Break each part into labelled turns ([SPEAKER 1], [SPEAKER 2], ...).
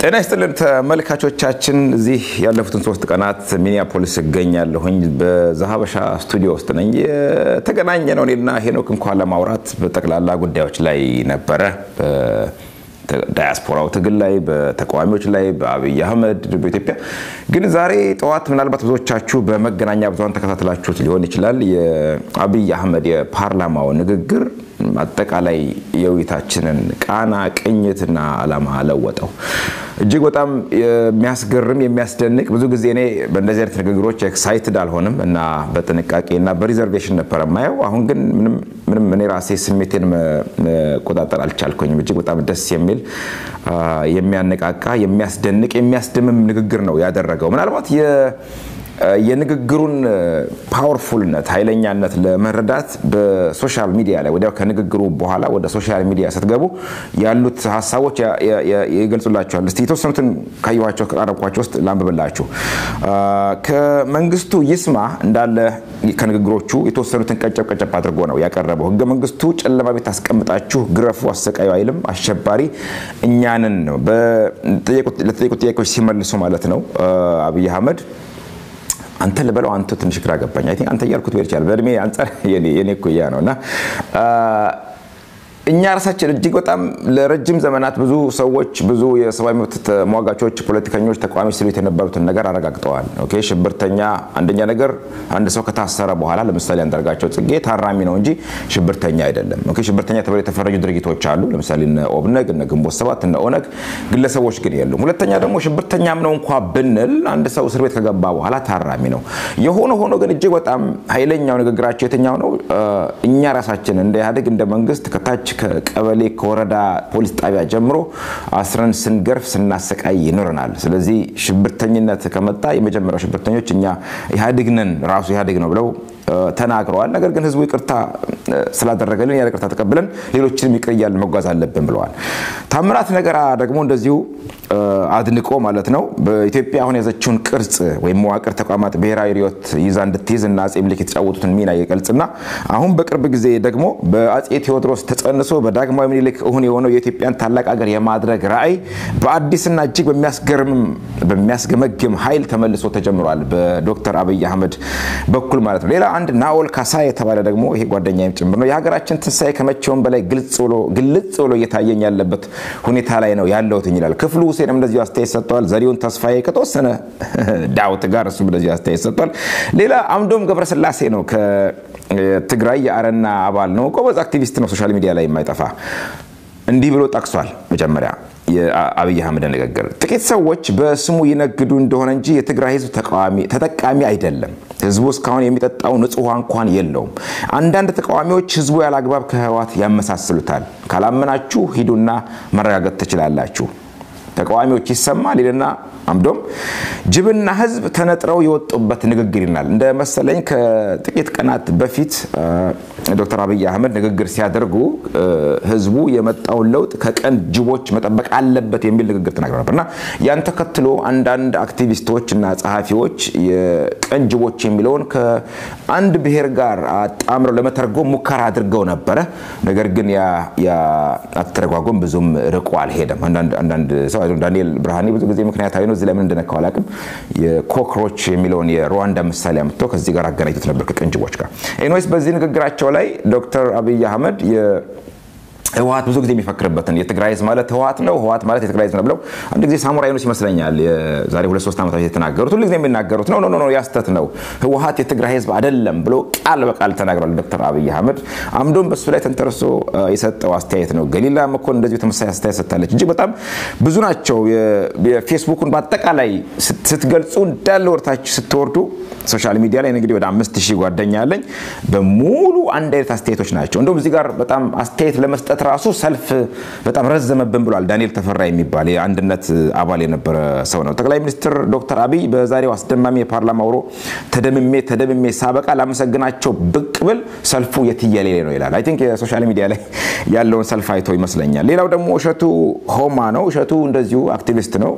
[SPEAKER 1] ጤና ይስጥልን ተመልካቾቻችን፣ እዚህ ያለፉትን ሶስት ቀናት ሚኒያፖሊስ እገኛለሁኝ። በዛሀበሻ ስቱዲዮ ውስጥ ነኝ። የተገናኘ ነው እኔና ሄኖክ እንኳን ለማውራት በጠቅላላ ጉዳዮች ላይ ነበረ። ዳያስፖራው ትግል ላይ፣ በተቃዋሚዎች ላይ፣ በአብይ አህመድ በኢትዮጵያ ግን ዛሬ ጠዋት ምናልባት ብዙዎቻችሁ በመገናኛ ብዙኃን ተከታትላችሁት ሊሆን ይችላል የአብይ አህመድ የፓርላማው ንግግር አጠቃላይ የውይይታችንን ቃና ቅኝትና ዓላማ ለወጠው። እጅግ በጣም የሚያስገርም የሚያስደንቅ ብዙ ጊዜ እኔ በእንደዚህ አይነት ንግግሮች ኤክሳይትድ አልሆንም እና በጥንቃቄ እና በሪዘርቬሽን ነበር የማየው። አሁን ግን ምንም እኔ ራሴ ስሜቴን መቆጣጠር አልቻልኩኝም። እጅግ በጣም ደስ የሚል የሚያነቃቃ፣ የሚያስደንቅ፣ የሚያስደምም ንግግር ነው ያደረገው ምናልባት የንግግሩን ፓወርፉልነት ኃይለኛነት ለመረዳት በሶሻል ሚዲያ ላይ ወዲያው ከንግግሩ በኋላ ወደ ሶሻል ሚዲያ ስትገቡ ያሉት ሀሳቦች ይገልጹላቸዋል። እስቲ የተወሰኑትን ካየኋቸው ከቃረብኳቸው ውስጥ ላንብብላችሁ። ከመንግስቱ ይስማ እንዳለ ከንግግሮቹ የተወሰኑትን ቀጨብ ቀጨብ አድርጎ ነው ያቀረበው። ህገ መንግስቱ ጨለማ ቤት አስቀምጣችሁ ግረፉ፣ አሰቃዩ አይልም። አሸባሪ እኛንን ነው ለተጠየቁት ጥያቄዎች ሲመልሱ ማለት ነው አብይ አህመድ አንተ ልበለው አንተ ትንሽ ግራ ገባኝ። አይ ቲንክ አንተ እያልኩት ሊሆን ይችላል። በእድሜ አንጻር የኔ እኩያ ነው እና እኛ ራሳችን እጅግ በጣም ለረጅም ዘመናት ብዙ ሰዎች ብዙ የሰብአዊ መብት ተሟጋቾች፣ ፖለቲከኞች፣ ተቃዋሚዎች ሲሉት የነበሩትን ነገር አረጋግጠዋል። ኦኬ ሽብርተኛ አንደኛ ነገር አንድ ሰው ከታሰረ በኋላ ለምሳሌ አንዳርጋቸው ጽጌ ታራሚ ነው እንጂ ሽብርተኛ አይደለም። ኦኬ ሽብርተኛ ተብለው የተፈረጁ ድርጊቶች አሉ። ለምሳሌ እነ ኦብነግ፣ እነ ግንቦት ሰባት፣ እነ ኦነግ ግለሰቦች ግን የሉም። ሁለተኛ ደግሞ ሽብርተኛም ነው እንኳ ብንል አንድ ሰው እስር ቤት ከገባ በኋላ ታራሚ ነው። የሆነ ሆኖ ግን እጅግ በጣም ኃይለኛው ንግግራቸው የትኛው ነው? እኛ ራሳችን እንደ ኢህአዴግ እንደ መንግስት ከታች ከቀበሌ ከወረዳ ፖሊስ ጣቢያ ጀምሮ አስረን ስንገርፍ ስናሰቃይ ይኖረናል። ስለዚህ ሽብርተኝነት ከመጣ የመጀመሪያው ሽብርተኞች እኛ ኢህአዴግ ነን ራሱ ኢህአዴግ ነው ብለው ተናግረዋል። ነገር ግን ህዝቡ ይቅርታ ስላደረገልን ያ ይቅርታ ተቀብለን ሌሎችንም ይቅር እያልን መጓዝ አለብን ብለዋል። ታምራት ነገራ ደግሞ እንደዚሁ አድንቆ ማለት ነው በኢትዮጵያ አሁን የያዘችውን ቅርጽ ወይም መዋቅር ተቋማት ብሔራዊ ርዕዮት ይዛ እንድትይዝ እና አጼ ምኒልክ የተጫወቱትን ሚና ይገልጽና አሁን በቅርብ ጊዜ ደግሞ በአጼ ቴዎድሮስ ተጸንሶ በዳግማዊ ምኒልክ እሁን የሆነው የኢትዮጵያን ታላቅ ሀገር የማድረግ ራዕይ በአዲስና እጅግ በሚያስገመግም ኃይል ተመልሶ ተጀምሯል በዶክተር አብይ አህመድ በኩል ማለት ነው። ሌላ አንድ ናኦል ካሳ የተባለ ደግሞ ይሄ ጓደኛዬም ጭምር ነው የሀገራችን ትንሳኤ ከመቼውም በላይ ግልጽ ብሎ እየታየኝ ያለበት ሁኔታ ላይ ነው ያለሁት ይላል። ክፍሉ ሁሴንም እንደዚሁ አስተያየት ሰጥተዋል። ዘሪሁን ተስፋዬ ከተወሰነ ዳውት ጋር እሱም እንደዚሁ አስተያየት ሰጥቷል። ሌላ አምዶም ገብረስላሴ ነው ከትግራይ የአረና አባል ነው። ጎበዝ አክቲቪስት ነው። ሶሻል ሚዲያ ላይ የማይጠፋ እንዲህ ብሎ ጠቅሷል። መጀመሪያ የአብይ አህመድ ንግግር ጥቂት ሰዎች በስሙ ይነግዱ እንደሆነ እንጂ የትግራይ ህዝብ ተጠቃሚ አይደለም። ህዝቡ እስካሁን የሚጠጣው ንጹህ ውሃ እንኳን የለውም። አንዳንድ ተቃዋሚዎች ህዝቡ ያለ አግባብ ከህወሓት ያመሳስሉታል። ካላመናችሁ ሂዱና መረጋገጥ ትችላላችሁ። ተቃዋሚዎች ይሰማል ይልና አምዶም ጅብና ህዝብ ተነጥረው የወጡበት ንግግር ይላል። እንደ መሰለኝ ከጥቂት ቀናት በፊት ዶክተር አብይ አህመድ ንግግር ሲያደርጉ ህዝቡ የመጣውን ለውጥ ከቀን ጅቦች መጠበቅ አለበት የሚል ንግግር ተናግረው ነበር እና ያን ተከትሎ አንዳንድ አክቲቪስቶች እና ጸሐፊዎች የቀን ጅቦች የሚለውን ከአንድ ብሔር ጋር አጣምረው ለመተርጎም ሙከራ አድርገው ነበረ። ነገር ግን አተረጓጎም ብዙም ርቆ አልሄደም። አንዳንድ ሰው ዳንኤል ብርሃኔ ብዙ ጊዜ ምክንያታዊ ነው። እዚህ ለምን እንደነካው አላውቅም። የኮክሮች የሚለውን የሩዋንዳ ምሳሌ አምጥቶ ከዚህ ጋር አገናኝቶት ነበር ከቅንጅቦች ጋር። ኤኒዌይስ በዚህ ንግግራቸው ላይ ዶክተር አብይ አህመድ ህወሓት ብዙ ጊዜ የሚፈክርበትን የትግራይ ህዝብ ማለት ህወሓት ነው፣ ህወሓት ማለት የትግራይ ህዝብ ነው ብለው አንድ ጊዜ ሳሙራይ ዩኑስ ይመስለኛል ዛሬ ሁለት ሶስት ዓመታት የተናገሩት ሁሉ ጊዜ የሚናገሩት ነው ኖ ያስተት ነው ህወሓት የትግራይ ህዝብ አይደለም ብሎ ቃል በቃል ተናግሯል ዶክተር አብይ አህመድ። አምዶም በሱ ላይ ተንተርሶ የሰጠው አስተያየት ነው። ገሊላ መኮንን እንደዚሁ ተመሳሳይ አስተያየት ሰጥታለች። እጅግ በጣም ብዙ ናቸው። የፌስቡኩን በአጠቃላይ ስትገልጹ እንዳለ ወርታችሁ ስትወርዱ ሶሻል ሚዲያ ላይ እንግዲህ ወደ አምስት ሺህ ጓደኛ አለኝ። በሙሉ አንድ አይነት አስተያየቶች ናቸው። እንደውም እዚህ ጋር በጣም አስተያየት ለመስጠት ራሱ ሰልፍ በጣም ረዘመብን ብሏል። ዳንኤል ተፈራ የሚባል የአንድነት አባል የነበረ ሰው ነው። ጠቅላይ ሚኒስትር ዶክተር አብይ በዛሬው አስደማሚ የፓርላማ ውሎ ተደምሜ ተደምሜ ሳበቃ ላመሰግናቸው ብቅ ብል ሰልፉ የትየሌሌ ነው ይላል። አይ ቲንክ የሶሻል ሚዲያ ላይ ያለውን ሰልፍ አይቶ ይመስለኛል። ሌላው ደግሞ እሸቱ ሆማ ነው። እሸቱ እንደዚሁ አክቲቪስት ነው።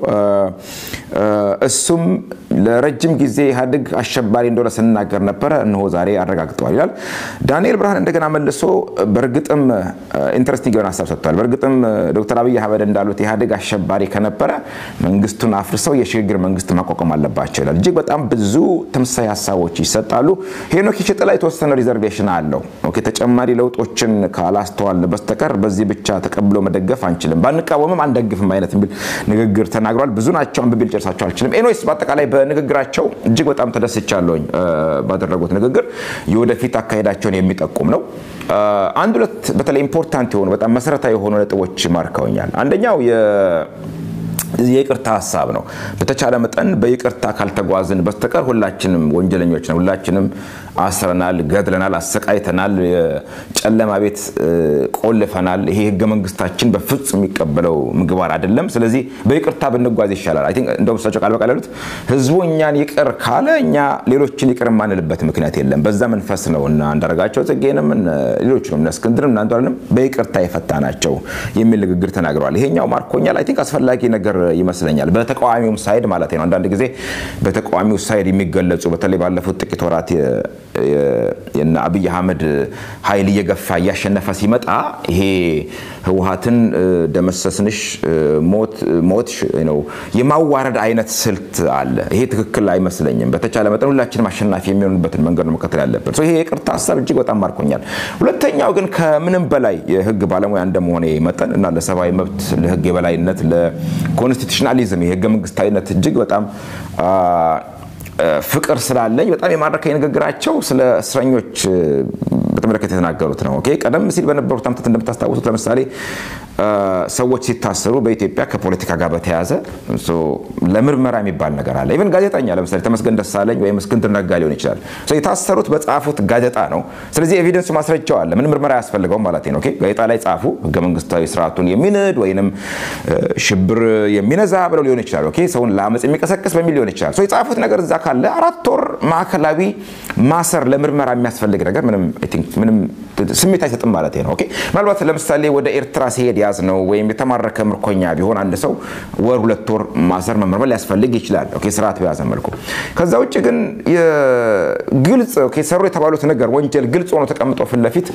[SPEAKER 1] እሱም ለረጅም ጊዜ ኢህአዴግ አሸባሪ እንደሆነ ስንናገር ነበረ፣ እነሆ ዛሬ አረጋግጠዋል ይላል። ዳንኤል ብርሃን እንደገና መልሶ በእርግጥም ኢንተረስቲንግ ኢንትረስቲንግ የሆነ ሀሳብ ሰጥቷል። በእርግጥም ዶክተር አብይ አህመድ እንዳሉት ኢህአዴግ አሸባሪ ከነበረ መንግስቱን አፍርሰው የሽግግር መንግስት ማቋቋም አለባቸው ይላል። እጅግ በጣም ብዙ ተመሳሳይ ሀሳቦች ይሰጣሉ። ሄኖክ ሽጥ ላይ የተወሰነ ሪዘርቬሽን አለው። ኦኬ ተጨማሪ ለውጦችን ካላስተዋል በስተቀር በዚህ ብቻ ተቀብሎ መደገፍ አንችልም፣ ባንቃወምም አንደግፍም አይነት የሚል ንግግር ተናግሯል። ብዙ ናቸው፣ አንብቤ ልጨርሳቸው አልችልም። ኤኖይስ በአጠቃላይ በንግግራቸው እጅግ በጣም ተደስቻለሁኝ። ባደረጉት ንግግር የወደፊት አካሄዳቸውን የሚጠቁም ነው። አንድ ሁለት በተለይ ኢምፖርታንት የሆኑ በጣም መሰረታዊ የሆኑ ነጥቦች ማርከውኛል። አንደኛው የይቅርታ ሀሳብ ነው። በተቻለ መጠን በይቅርታ ካልተጓዝን በስተቀር ሁላችንም ወንጀለኞች ነው። ሁላችንም አስረናል፣ ገድለናል፣ አሰቃይተናል፣ የጨለማ ቤት ቆልፈናል። ይሄ ህገ መንግስታችን በፍጹም የሚቀበለው ምግባር አይደለም። ስለዚህ በይቅርታ ብንጓዝ ይሻላል። እንደውም እሳቸው ቃል በቃል ያሉት ህዝቡ እኛን ይቅር ካለ እኛ ሌሎችን ይቅር የማንልበት ምክንያት የለም። በዛ መንፈስ ነው እና አንዳርጋቸው ጽጌንም ሌሎችንም እነ እስክንድርም እና አንዷንም በይቅርታ የፈታ ናቸው የሚል ንግግር ተናግረዋል። ይሄኛው ማርኮኛል። አይ ቲንክ አስፈላጊ ነገር ይመስለኛል። በተቃዋሚውም ሳይድ ማለት ነው። አንዳንድ ጊዜ በተቃዋሚው ሳይድ የሚገለጹ በተለይ ባለፉት ጥቂት ወራት የነ አብይ አህመድ ኃይል እየገፋ እያሸነፈ ሲመጣ ይሄ ህወሀትን ደመሰስንሽ ሞት ነው የማዋረድ አይነት ስልት አለ። ይሄ ትክክል አይመስለኝም። በተቻለ መጠን ሁላችንም አሸናፊ የሚሆኑበትን መንገድ ነው መከተል ያለብን። ይሄ የይቅርታ ሀሳብ እጅግ በጣም ማርኮኛል። ሁለተኛው ግን ከምንም በላይ የህግ ባለሙያ እንደመሆኔ መጠን እና ለሰብአዊ መብት፣ ለህግ የበላይነት፣ ለኮንስቲቱሽናሊዝም የህገ መንግስታዊነት እጅግ በጣም ፍቅር ስላለኝ በጣም የማረከኝ ንግግራቸው ስለ እስረኞች በተመለከተ የተናገሩት ነው። ኦኬ ቀደም ሲል በነበሩት ዓመታት እንደምታስታውሱት ለምሳሌ ሰዎች ሲታሰሩ በኢትዮጵያ ከፖለቲካ ጋር በተያያዘ ለምርመራ የሚባል ነገር አለ። ኢቨን ጋዜጠኛ ለምሳሌ ተመስገን ደሳለኝ ወይም እስክንድር ነጋ ሊሆን ይችላል። የታሰሩት በጻፉት ጋዜጣ ነው። ስለዚህ ኤቪደንሱ ማስረጃው አለ። ምን ምርመራ አያስፈልገውም ማለት ነው። ጋዜጣ ላይ ጻፉ፣ ህገ መንግስታዊ ስርዓቱን የሚንድ ወይንም ሽብር የሚነዛ ብለው ሊሆን ይችላል። ሰውን ለአመፅ የሚቀሰቅስ በሚል ሊሆን ይችላል። የጻፉት ነገር እዛ ካለ አራት ወር ማዕከላዊ ማሰር ለምርመራ የሚያስፈልግ ነገር ምንም ስሜት አይሰጥም ማለት ነው። ምናልባት ለምሳሌ ወደ ኤርትራ ሲሄድ ያዝ ነው ወይም የተማረከ ምርኮኛ ቢሆን አንድ ሰው ወር ሁለት ወር ማሰር መመርመር ሊያስፈልግ ይችላል፣ ስርዓት በያዘ መልኩ። ከዛ ውጭ ግን ግልጽ ሰሩ የተባሉት ነገር ወንጀል ግልጽ ሆኖ ተቀምጦ ፊት ለፊት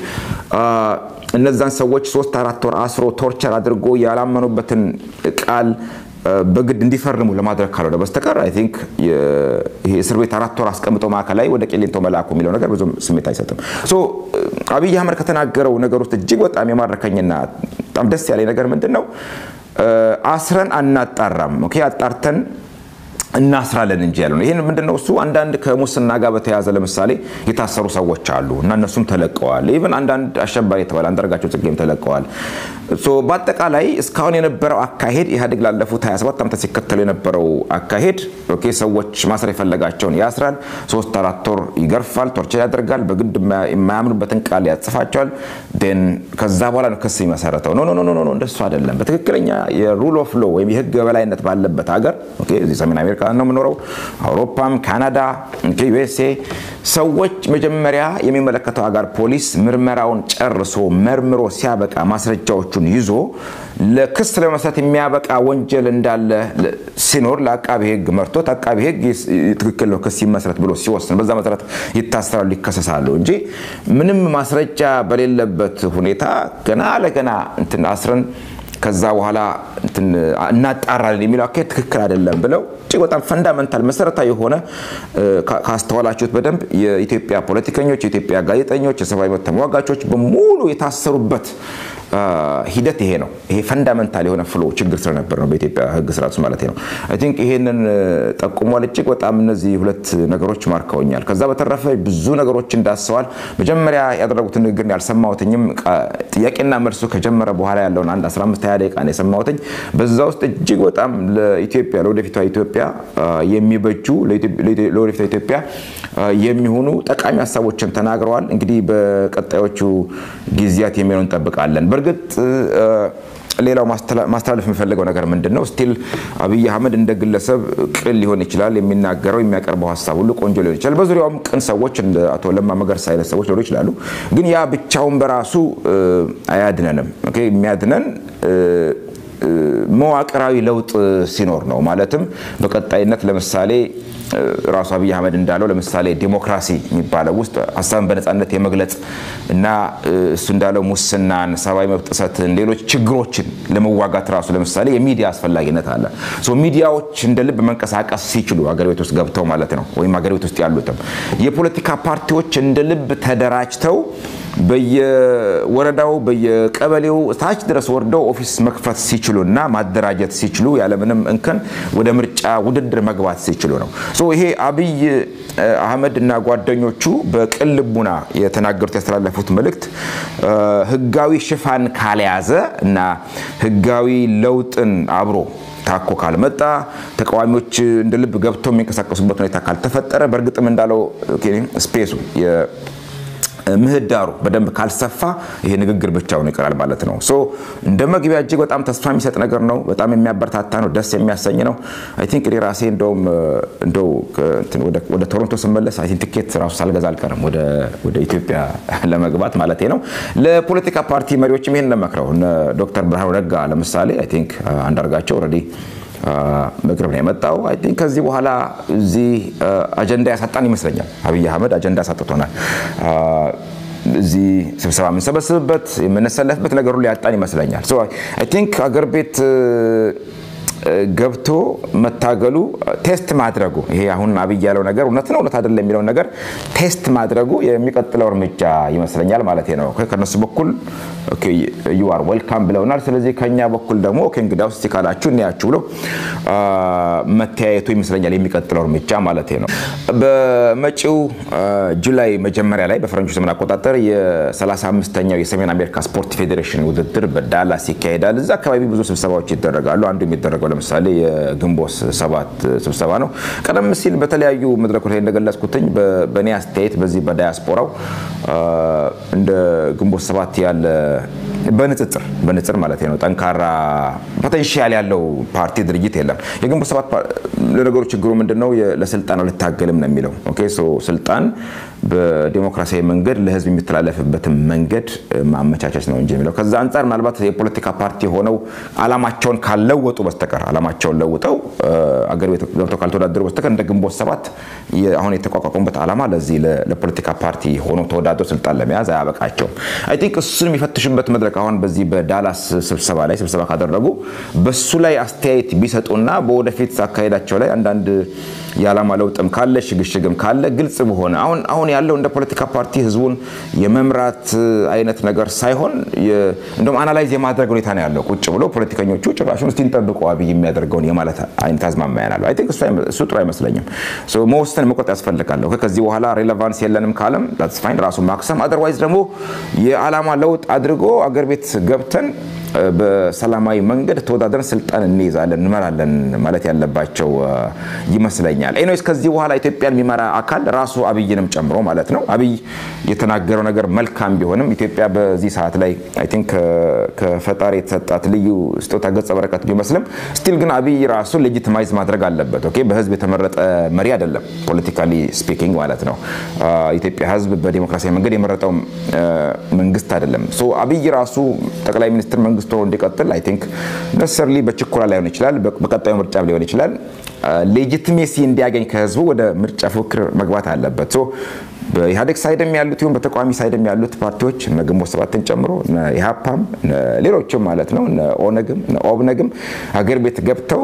[SPEAKER 1] እነዛን ሰዎች ሶስት አራት ወር አስሮ ቶርቸር አድርጎ ያላመኑበትን ቃል በግድ እንዲፈርሙ ለማድረግ ካልሆነ በስተቀር አይ ቲንክ ይሄ እስር ቤት አራት ወር አስቀምጦ ማዕከላዊ ወደ ቄሊንቶ መላኩ የሚለው ነገር ብዙም ስሜት አይሰጥም። አብይ አህመድ ከተናገረው ነገር ውስጥ እጅግ በጣም የማረከኝና በጣም ደስ ያለኝ ነገር ምንድን ነው? አስረን አናጣራም፣ አጣርተን እናስራለን እንጂ ያለ ነው። ይህን ምንድነው እሱ አንዳንድ ከሙስና ጋር በተያያዘ ለምሳሌ የታሰሩ ሰዎች አሉ እና እነሱም ተለቀዋል። ኢቨን አንዳንድ አሸባሪ የተባለ አንዳርጋቸው ጽጌም ተለቀዋል። በአጠቃላይ እስካሁን የነበረው አካሄድ ኢህአዴግ ላለፉት 27 ዓመታት ሲከተሉ የነበረው አካሄድ ሰዎች ማሰር የፈለጋቸውን ያስራል፣ ሶስት አራት ወር ይገርፋል፣ ቶርቸር ያደርጋል፣ በግድ የማያምኑበትን ቃል ያጽፋቸዋል። ን ከዛ በኋላ ነው ክስ የሚመሰረተው። ኖ ኖ ኖ እንደሱ አይደለም። በትክክለኛ የሩል ኦፍ ሎ ወይም የህግ የበላይነት ባለበት ሀገር እዚህ ሰሜን አሜሪካ ነው የምኖረው፣ አውሮፓም፣ ካናዳ፣ ዩኤስኤ ሰዎች መጀመሪያ የሚመለከተው ሀገር ፖሊስ ምርመራውን ጨርሶ መርምሮ ሲያበቃ ማስረጃዎቹን ይዞ ለክስ ለመስራት የሚያበቃ ወንጀል እንዳለ ሲኖር ለአቃቢ ህግ መርቶት አቃቢ ህግ ትክክል ነው ክስ ይመስረት ብሎ ሲወስን በዛ መሰረት ይታሰራሉ፣ ይከሰሳሉ እንጂ ምንም ማስረጃ በሌለበት ሁኔታ ገና ለገና እንትን አስረን ከዛ በኋላ እናጣራለን የሚለው አካሄድ ትክክል አይደለም ብለው እጅግ በጣም ፈንዳመንታል መሰረታዊ የሆነ ካስተዋላችሁት በደንብ የኢትዮጵያ ፖለቲከኞች፣ የኢትዮጵያ ጋዜጠኞች፣ የሰብአዊ መብት ተሟጋቾች በሙሉ የታሰሩበት ሂደት ይሄ ነው። ይሄ ፈንዳመንታል የሆነ ፍሎ ችግር ስለነበር ነው በኢትዮጵያ ህግ ስርዓት ውስጥ ማለት ነው። አይ ቲንክ ይሄንን ጠቁሟል። እጅግ በጣም እነዚህ ሁለት ነገሮች ማርከውኛል። ከዛ በተረፈ ብዙ ነገሮች እንዳስሰዋል። መጀመሪያ ያደረጉትን ንግግር ያልሰማሁትኝም ጥያቄና መልሱ ከጀመረ በኋላ ያለውን አንድ 15 20 ደቂቃ ነው የሰማሁትኝ። በዛ ውስጥ እጅግ በጣም ለኢትዮጵያ ለወደፊቷ ኢትዮጵያ የሚበጁ ለወደፊቷ ኢትዮጵያ የሚሆኑ ጠቃሚ ሀሳቦችን ተናግረዋል። እንግዲህ በቀጣዮቹ ጊዜያት የሚሆነው እንጠብቃለን። በእርግጥ ሌላው ማስተላለፍ የሚፈልገው ነገር ምንድን ነው? ስቲል አብይ አህመድ እንደ ግለሰብ ቅን ሊሆን ይችላል። የሚናገረው የሚያቀርበው ሀሳብ ሁሉ ቆንጆ ሊሆን ይችላል። በዙሪያውም ቅን ሰዎች እንደ አቶ ለማ መገርሳ አይነት ሰዎች ሊሆኑ ይችላሉ። ግን ያ ብቻውን በራሱ አያድነንም። የሚያድነን መዋቅራዊ ለውጥ ሲኖር ነው። ማለትም በቀጣይነት ለምሳሌ ራሱ አብይ አህመድ እንዳለው ለምሳሌ ዲሞክራሲ የሚባለው ውስጥ ሀሳብን በነፃነት የመግለጽ እና እሱ እንዳለው ሙስናን፣ ሰብአዊ መብት ጥሰትን፣ ሌሎች ችግሮችን ለመዋጋት ራሱ ለምሳሌ የሚዲያ አስፈላጊነት አለ። ሚዲያዎች እንደ ልብ መንቀሳቀስ ሲችሉ አገር ቤት ውስጥ ገብተው ማለት ነው ወይም አገር ቤት ውስጥ ያሉትም የፖለቲካ ፓርቲዎች እንደ ልብ ተደራጅተው በየወረዳው በየቀበሌው ታች ድረስ ወርደው ኦፊስ መክፈት ሲችሉ እና ማደራጀት ሲችሉ ያለምንም እንከን ወደ ምርጫ ውድድር መግባት ሲችሉ ነው። ይሄ አብይ አህመድ እና ጓደኞቹ በቅን ልቡና የተናገሩት ያስተላለፉት መልእክት ህጋዊ ሽፋን ካልያዘ እና ህጋዊ ለውጥን አብሮ ታኮ ካልመጣ ተቃዋሚዎች እንደ ልብ ገብተው የሚንቀሳቀሱበት ሁኔታ ካልተፈጠረ በእርግጥም እንዳለው ስፔሱ ምህዳሩ በደንብ ካልሰፋ ይሄ ንግግር ብቻውን ይቀራል ማለት ነው። ሶ እንደ መግቢያ እጅግ በጣም ተስፋ የሚሰጥ ነገር ነው። በጣም የሚያበረታታ ነው። ደስ የሚያሰኝ ነው። አይ ቲንክ እኔ ራሴ እንደውም እንደው ወደ ቶሮንቶ ስመለስ አይ ቲንክ ትኬት ራሱ ሳልገዛ አልቀርም ወደ ኢትዮጵያ ለመግባት ማለት ነው። ለፖለቲካ ፓርቲ መሪዎችም ይሄን ለመክረው ዶክተር ብርሃኑ ነጋ ለምሳሌ አይ ቲንክ አንዳርጋቸው ኦልሬዲ ምክር ነው የመጣው። አይ ቲንክ ከዚህ በኋላ እዚህ አጀንዳ ያሳጣን ይመስለኛል። አብይ አህመድ አጀንዳ ያሳጥቶናል። እዚህ ስብሰባ የምንሰበስብበት የምንሰለፍበት ነገሩ ሊያጣን ይመስለኛል። አይ ቲንክ አገር ቤት ገብቶ መታገሉ ቴስት ማድረጉ ይሄ አሁን አብይ ያለው ነገር እውነት ነው እውነት አይደለም የሚለውን ነገር ቴስት ማድረጉ የሚቀጥለው እርምጃ ይመስለኛል ማለት ነው። ከነሱ በኩል ዩ አር ዌልካም ብለውናል። ስለዚህ ከኛ በኩል ደግሞ እንግዲህ ውስጥ ካላችሁ እንያችሁ ብሎ መተያየቱ ይመስለኛል የሚቀጥለው እርምጃ ማለት ነው። በመጪው ጁላይ መጀመሪያ ላይ በፈረንጆች ዘመን አቆጣጠር የ35ኛው የሰሜን አሜሪካ ስፖርት ፌዴሬሽን ውድድር በዳላስ ይካሄዳል። እዛ አካባቢ ብዙ ስብሰባዎች ይደረጋሉ። አንዱ የሚደረገው ለምሳሌ የግንቦት ሰባት ስብሰባ ነው። ቀደም ሲል በተለያዩ መድረኮች ላይ እንደገለጽኩትኝ በእኔ አስተያየት በዚህ በዳያስፖራው እንደ ግንቦት ሰባት ያለ በንጽጽር በንጽር ማለት ነው ጠንካራ ፖቴንሻል ያለው ፓርቲ ድርጅት የለም። የግንቦት ሰባት ለነገሩ ችግሩ ምንድነው? ለስልጣን ልታገልም ነው የሚለው ስልጣን በዲሞክራሲያዊ መንገድ ለህዝብ የሚተላለፍበትን መንገድ ማመቻቸት ነው እንጂ የሚለው ከዛ አንጻር ምናልባት የፖለቲካ ፓርቲ ሆነው አላማቸውን ካልለወጡ በስተቀር አላማቸውን ለውጠው አገር ቤት ገብተው ካልተወዳደሩ በስተቀር እንደ ግንቦት ሰባት አሁን የተቋቋሙበት ዓላማ ለዚህ ለፖለቲካ ፓርቲ ሆኖ ተወዳድሮ ስልጣን ለመያዝ አያበቃቸውም። አይ ቲንክ እሱን የሚፈትሽበት መድረክ አሁን በዚህ በዳላስ ስብሰባ ላይ ስብሰባ ካደረጉ በሱ ላይ አስተያየት ቢሰጡና በወደፊት አካሄዳቸው ላይ አንዳንድ የዓላማ ለውጥም ካለ ሽግሽግም ካለ ግልጽ በሆነ አሁን አሁን ያለው እንደ ፖለቲካ ፓርቲ ህዝቡን የመምራት አይነት ነገር ሳይሆን እንደውም አናላይዝ የማድረግ ሁኔታ ነው ያለው። ቁጭ ብሎ ፖለቲከኞቹ ጭራሹን እስቲ እንጠብቁ አብይ የሚያደርገውን የማለት አይነት አዝማሚያ ያለው አይ ቲንክ እሱ ጥሩ አይመስለኝም። መወሰን መቆጥ ያስፈልጋል። ከዚህ በኋላ ሬሌቫንስ የለንም ካለም ፋይን ራሱን ማክሰም፣ አዘርዋይዝ ደግሞ የዓላማ ለውጥ አድርጎ አገር ቤት ገብተን በሰላማዊ መንገድ ተወዳድረን ስልጣን እንይዛለን እንመራለን ማለት ያለባቸው ይመስለኛል። ኤኒዌይስ ከዚህ በኋላ ኢትዮጵያን የሚመራ አካል ራሱ አብይንም ጨምሮ ማለት ነው። አብይ የተናገረው ነገር መልካም ቢሆንም ኢትዮጵያ በዚህ ሰዓት ላይ አይ ቲንክ ከፈጣሪ የተሰጣት ልዩ ስጦታ ገጸ በረከት ቢመስልም ስቲል ግን አብይ ራሱ ሌጂቲማይዝ ማድረግ አለበት። ኦኬ በህዝብ የተመረጠ መሪ አይደለም፣ ፖለቲካሊ ስፒኪንግ ማለት ነው። ኢትዮጵያ ህዝብ በዲሞክራሲያዊ መንገድ የመረጠው መንግስት አይደለም። አብይ ራሱ ጠቅላይ ሚኒስትር መንግስት ሆኖ እንዲቀጥል አይ ቲንክ ነሰርሊ በችኮላ ላይሆን ይችላል፣ በቀጣዩ ምርጫ ሊሆን ይችላል ሌጂቲሜሲ እንዲያገኝ ከህዝቡ ወደ ምርጫ ፉክክር መግባት አለበት። በኢህአዴግ ሳይድም ያሉት ይሁን በተቃዋሚ ሳይድም ያሉት ፓርቲዎች እነ ግንቦት ሰባትን ጨምሮ ኢህአፓም ሌሎችም ማለት ነው ኦነግም ኦብነግም ሀገር ቤት ገብተው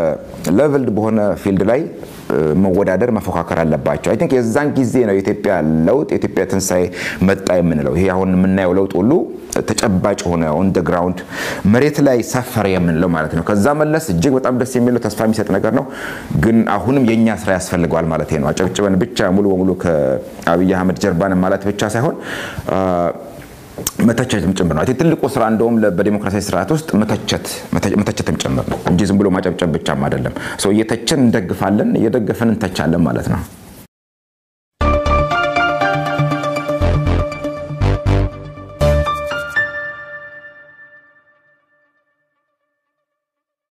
[SPEAKER 1] በሌቭልድ በሆነ ፊልድ ላይ መወዳደር መፎካከር አለባቸው። አይ ቲንክ የዛን ጊዜ ነው የኢትዮጵያ ለውጥ የኢትዮጵያ ትንሣኤ መጣ የምንለው። ይሄ አሁን የምናየው ለውጥ ሁሉ ተጨባጭ ሆነ ኦን ደ ግራውንድ መሬት ላይ ሰፈረ የምንለው ማለት ነው። ከዛ መለስ እጅግ በጣም ደስ የሚለው ተስፋ የሚሰጥ ነገር ነው። ግን አሁንም የእኛ ስራ ያስፈልገዋል ማለት ነው። አጨብጭበን ብቻ ሙሉ በሙሉ ከአብይ አህመድ ጀርባን ማለት ብቻ ሳይሆን መተቸትም ጭምር ነው። ትልቁ ስራ እንደውም በዲሞክራሲያዊ ስርዓት ውስጥ መተቸትም ጭምር ነው እንጂ ዝም ብሎ ማጨብጨብ ብቻም አይደለም። እየተችን እንደግፋለን፣ እየደገፈን እንተቻለን ማለት ነው።